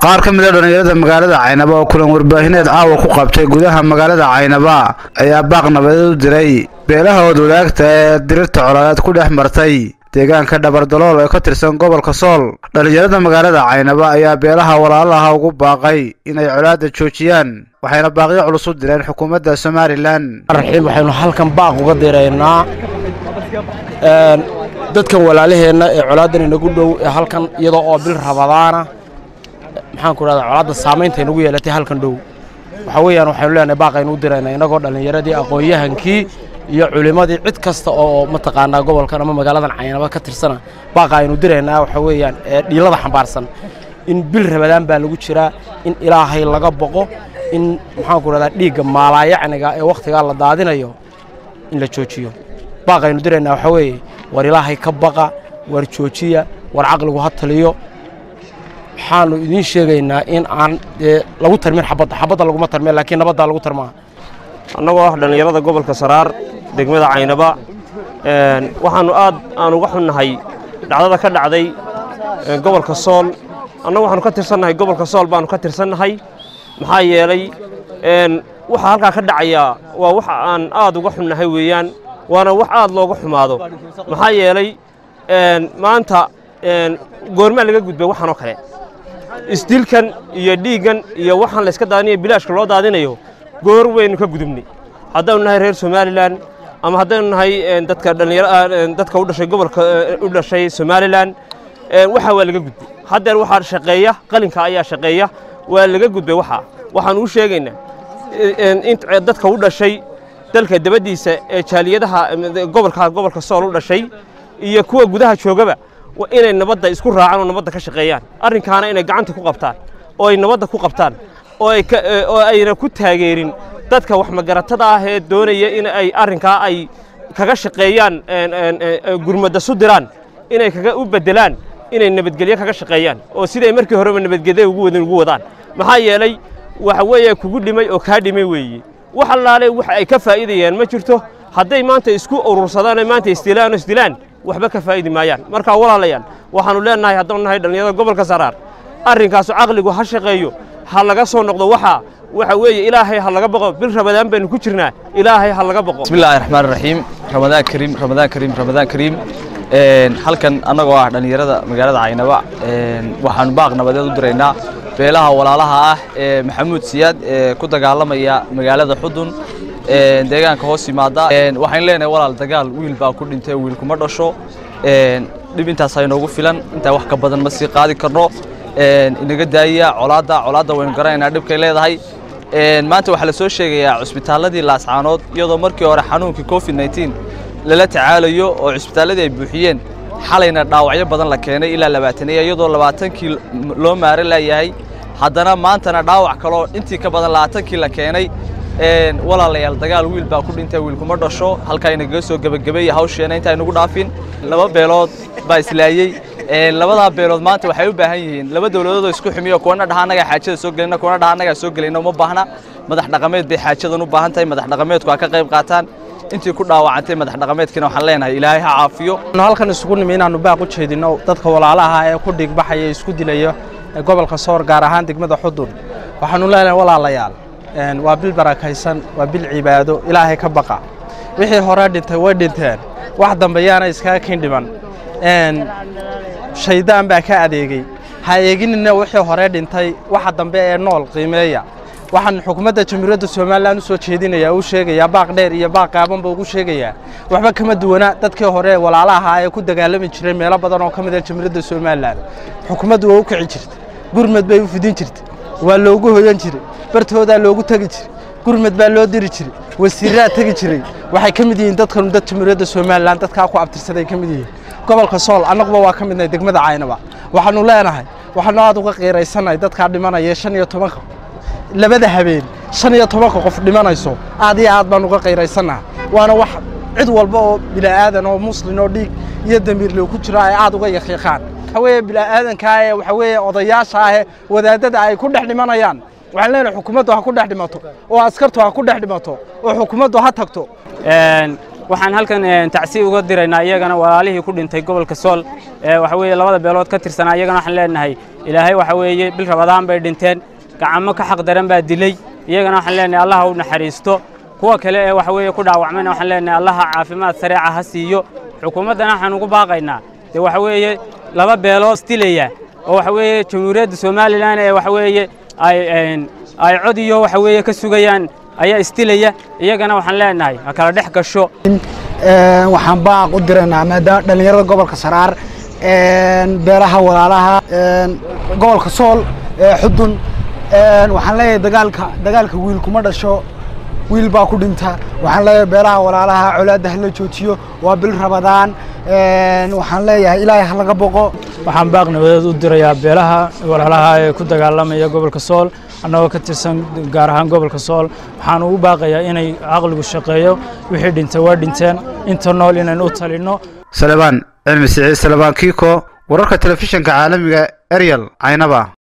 qaar ka mid a dhallinyarada magaalada caynaba oo kulan warbaahineed caawa ku qabtay gudaha magaalada caynaba ayaa baaq nabadeed u diray beelahood wadaagta ee dirirta colaadeed ku dhex martay deegaanka dhabardalool ee ka tirsan gobolka sool dhallinyarada magaalada caynaba ayaa beelaha walaalaha ugu baaqay inay colaadda joojiyaan waxayna baaqyo culus u direen xukuumadda somalilan raxiim waxaynu halkan baaq uga diraynaa dadkan walaalaheenna ee colaadan inagu dhow ee halkan iyadoo oo bil rabadaana maxaan ku rahdaa colaadda saamaynta inagu yeelatay halkan dhow waxaa weeyaan waxaynu leenahay baaqaynu u diraynaa innagoo dhallinyaradii aqoon-yahankii iyo culimmadii cid kasta oo mataqaanaa gobolkan ama magaaladan caynaba ka tirsana baaqa aynu diraynaa waxaa weeyaan ee dhiilada xambaarsan in bil rabadaan baa lagu jiraa in ilaahay laga boqo in maxaanku rahdaa dhiigga maalaayacniga ee wakhtigaa la daadinayo in la joojiyo baaqaynu diraynaa waxaa weeye war ilaahay ka baqa war joojiya war caqligu ha taliyo waxaanu idiin sheegaynaa in aan dee lagu tarmin xabadda xabadda laguma tarmeen laakiin nabaddaa lagu tarmaa annagoo ah dhallinyarada gobolka saraar degmada caynaba waxaannu aad aan uga xunnahay dhacdada ka dhacday gobolka sool annagu waxaanu ka tirsannahay gobolka sool baannu ka tirsannahay maxaa yeelay waxa halkaa ka dhacayaa waa waxa aan aad uga xunnahay weeyaan waana wax aad looga xumaado maxaa yeelay maanta goormaa laga gudbay waxaanoo kale isdilkan iyo dhiiggan iyo waxaan layska daadinayo bilaashka loo daadinayo goor waynu ka gudubnay haddaynu nahay reer somalilan ama haddaynu nahay dadka dhallinyaro dadka u dhashay gobolka u dhashay somalilan waxa waa laga gudbay haddeer waxaa shaqeeya qalinka ayaa shaqeeya waa laga gudbay waxa waxaan u sheegaynaa in dadka u dhashay dalka dabaddiisa ee jaaliyadaha gobolka gobolka sool u dhashay iyo kuwa gudaha joogaba inay nabadda isku raacaan oo nabadda ka shaqeeyaan arrinkaana inay gacanta ku qabtaan oo ay nabadda ku qabtaan oo ayna ku taageerin dadka wax magaratada ah ee doonaya in ay arrinkaa ay kaga shaqeeyaan gurmadda su diraan inay kaga u beddelaan inay nabadgelyo kaga shaqeeyaan oo siday markii horeba nabadgelyo ugu wadin ugu wadaan maxaa yeelay waxa weeye kugu dhimay oo kaa dhimay weeye wax allaale wax ay ka faa'iidayaan ma jirto hadday maanta isku urursadaan oo maanta isdilaan oo isdilaan waxba ka faa'idi maayaan marka walaalayaal waxaannu leenahay haddaanu nahay dhallinyarada gobolka saraar arrinkaasu caqligu ha shaqeeyo ha laga soo noqdo waxaa waxa weeye ilaahay ha laga boqo bil rabadaan baynu ku jirnaa ilaahay ha laga boqo bismillahi raxmaan raxiim ramadaan kariim ramadaan kariim ramadaan kariim halkan annagoo ah dhallinyarada magaalada caynaba waxaanu baaq nabadeed u diraynaa beelaha walaalaha ah ee maxamuud siyaad ee ku dagaalamaya magaalada xudun deegaanka hoos yimaada waxaan leenahay walaal dagaal wiil baa ku dhintay wiil kuma dhasho dhib intaas inoogu filan intaa wax ka badan ma sii qaadi karno inaga daaya colaadda colaadda waynu garanaynaa dhibkay leedahay maanta waxaa la soo sheegayaa cusbitaalladii laascaanood iyadoo markii hore xanuunkii covid 19 lala tacaalayo oo cusbitaalladii ay buuxiyeen xalayna dhaawacyo badan la keenay ilaa labaataniya iyadoo labaatankii loo maaro laayahay haddana maantana dhaawac kaloo intii ka badan labaatankii la keenay walaalayaal dagaal wiil baa ku dhintay wiil kuma dhasho halkaa inagaga soo gebagabeeya hawsheena intaa inagu dhaafin laba beelood baa islaayey labadaa beelood maanta waxay u baahan yihiin laba dowladood oo isku xumiyo kuwana dhaha annagaa xaajada soo gelina kuwana dhaha annagaa soo gelayna uma baahna madax dhaqameed bay xaajadan u baahan tahay madax dhaqameedku ha ka qayb qaataan intii ku dhaawacantay madax dhaqameedkiina waxaan leenahay ilaahay ha caafiyo halkan isugu nimi inaannu baaq u jeedinno dadka walaalaha ee ku dhigbaxaya isku dilaya ee gobolka soor gaar ahaan degmada xudun waxaannu leenahay walaalayaal waa bil barakaysan waa bil cibaado ilaahay ka baqa wixii hore dhintay way dhinteen wax dambe yaana iskaga kin dhiman shaydaan baa ka adeegey ha eeginina wixii hore dhintay waxa dambe ee nool qiimeeya waxaan xukuumadda jamhuuriyadda somalilan u soo jeedinayaa uu sheegayaa baaq dheer iyo baaq gaabanba ugu sheegayaa waxba kama duwana dadkii hore walaalaha ee ku dagaalami jiray meelo badan oo ka mid ah jamhuuriyadda somalilan xukuumaddu waa u kici jirtay gurmad bay u fidin jirtay waa loogu hoyan jiray bartoodaa loogu tegi jiray gurmad baa loo diri jiray wasiiraa tegi jiray waxay ka mid yihiin dadkanu dad jamhuuriyadda somalilan dadkaa ku abtirsaday ka mid yihiin gobolka sool annaguba waa ka midnahay degmada caynaba waxaannu leenahay waxaannu aad uga qiiraysannahay dadkaa dhimanaya shan iyo tobanka labada habeen shan iyo tobanka qof dhimanayso aad iyo aad baan uga qiiraysannaha waana wax cid walba oo bila'aadan oo muslin oo dhiig iyo damiirle ku jiro ay aad uga yaqiiqaan waxa weeye bila'aadankaa ee waxa weeye odayaasha ah ee wadaadada ay ku dhex dhimanayaan waxaan leenahay xukuumaddu ha ku dhex dhimato oo askartu ha ku dhex dhimato oo xukuumaddu ha tagto waxaan halkan tacsi uga diraynaa iyagana walaalihii ku dhintay gobolka sool waxa weeye labada beelood ka tirsanaa iyagana waxaan leenahay ilaahay waxa weeye bil rabadaan bay dhinteen gacamo ka xaq daran baa dilay iyagana waxaan leenahay allaha u naxariisto kuwa kale ee waxa weeye ku dhaawacmayna waxaan leenahay allaha caafimaad sareeca ha siiyo xukuumaddana waxaan ugu baaqaynaa dee waxa weeye laba beeloo isdilaya oo waxa weeye jamhuuriyadda somalilan ee waxa weeye ay ay cod iyo waxa weeye ka sugayaan ayaa isdilaya iyagana waxaan leenahay ha kala dhex gasho waxaan baaq u diraynaa maadaama dhallinyarada gobolka saraar beelaha walaalaha gobolka sool xudun waxaan leeyahay dagaalka dagaalka wiil kuma dhasho wiil baa ku dhinta waxaan leeyahay beelaha walaalaha colaadda hala joojiyo waa bil rabadaan waxaan leeyahay ilaahay ha laga boqo waxaan baaq nabadeed u dirayaa beelaha walaalaha ee ku dagaalamaya gobolka sool annagoo ka tirsan gaar ahaan gobolka sool waxaan ugu baaqayaa inay caqligu shaqeeyo wixii dhintay waa dhinteen inta nool inaynu u talinno salebaan cilmi siciid salebaan kiiko wararka telefishinka caalamiga eryal caynaba